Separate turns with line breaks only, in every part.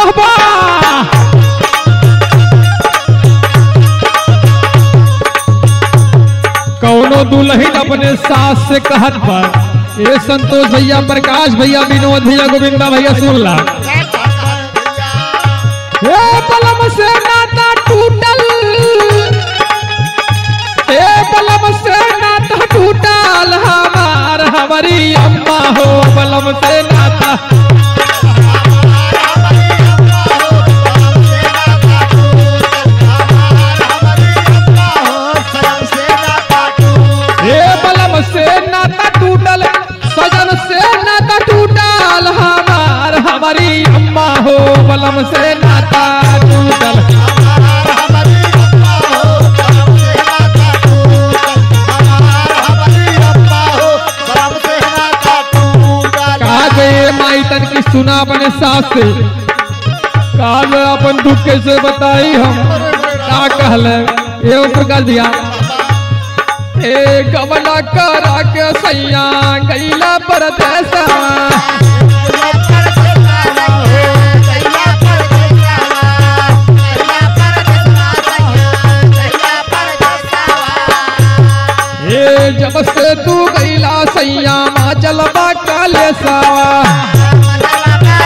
बाबा कौनो दुल्हन अपने सास से कहत पर ए संतोष भैया प्रकाश भैया विनोद भैया गोविंदा भैया सुनला हे बलम से नाता टूटल हे बलम से नाता टूटल हमार हमारी अम्मा हो बलम से नाता हे बलम से नाता टूटल सजन से नाता टूटल हमार हमारी अम्मा हो बलम से नाता टूटल कहा गए माई तन की सुना अपने सास से कहा गए अपन दुख कैसे बताई हम का कहले एवं प्रकाश दिया ए गमला करा के सैया गैला परदेसा ए जब से तू गैला सैया मा चलबा काले सावा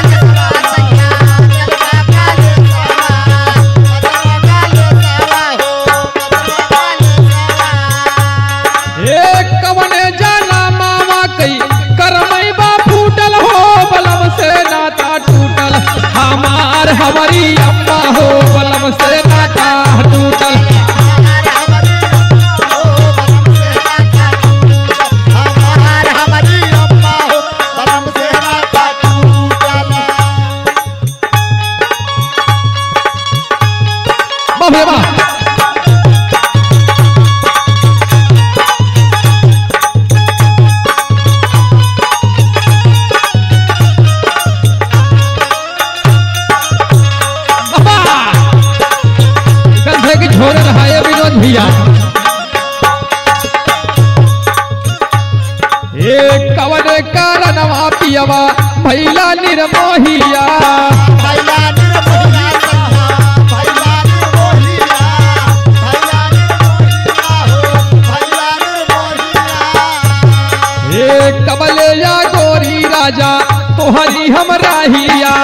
ए कवने जाना मामा कई करमई बा फूटल हो बलम से नाता टूटल हमार हमारी अम्मा हो बलम से नाता टूटल बाप रे बाप बाबा गंधे की झोरे रहा है विनोद भैया ए कवन कारणवा पियवा भैला निर्मोहिया ए कबले या गोरी राजा तोहरी हम राहिया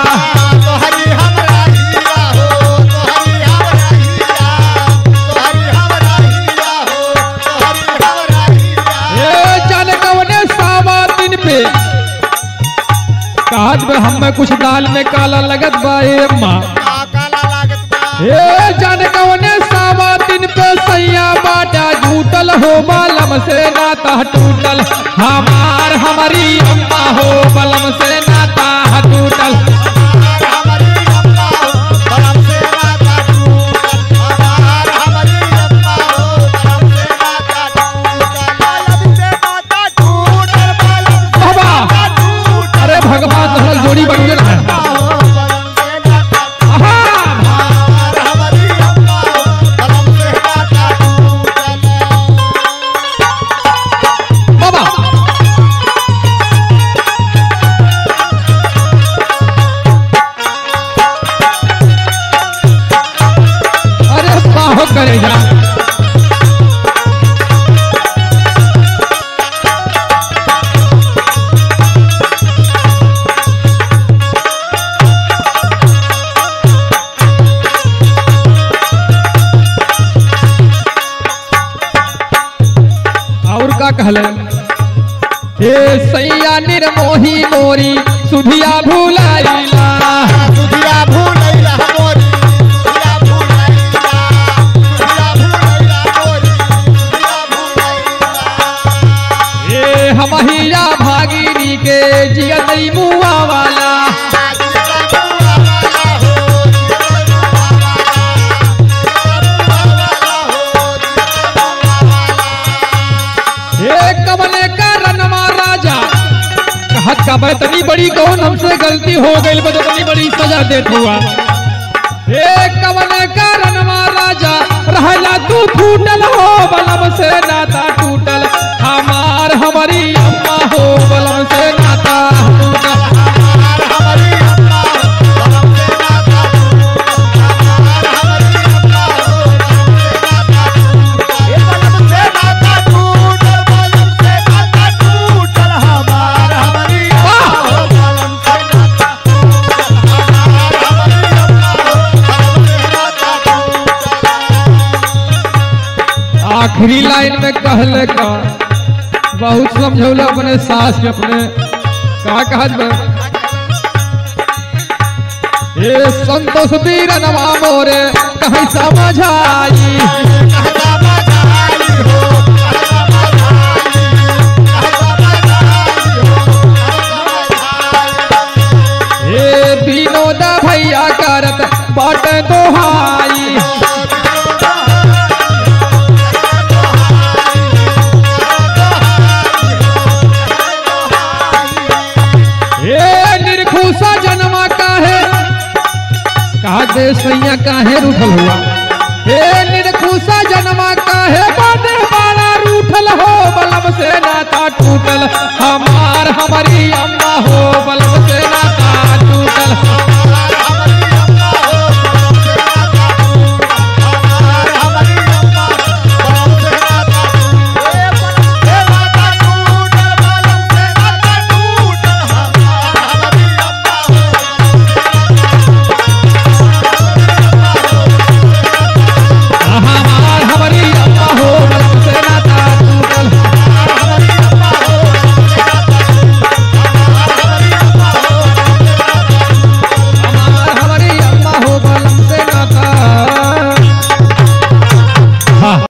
ए जान कवने सावा दिन पे काट में हम में कुछ दाल में काला लगत बा ए अम्मा ए जान कवने सावा दिन पे सैया बाटा झूठल हो बलम से नाता टूटल हमार हमारी अम्मा हो बलम से नाता टूटल बाबा अरे भगवान तो जोड़ी बन गए है आहा बाबा अरे बाहो करेगा और का कहले हे सैया निर्मोही मोरी सुधिया भूलाइला हे हमहिया भागीरी के जियतई मुआ वाला हे कमले का रनमा राजा कहत का बतनी बड़ी कौन हमसे गलती हो गई बदतनी बड़ी सजा देत हुआ हे कमले का रनमा राजा रहला तू फूटल हो बलम से नाता टूटल हमार हमारी अम्मा हो बलम से नाता टूटल आखिरी लाइन में कहले का बहुत समझौला अपने सास के अपने का कहत बा ए संतोष वीर नवा मोरे कहीं समझाई ए विनोद भैया करत बाट दोहाई ए निर्खुशा जन्मा काहे कहा दे सैया काहे रूठल हुआ हे निर्खुशा जन्मा काहे बाटे बाला रूठल हो बलम से नाता टूटल हमार हमारी अम्मा हो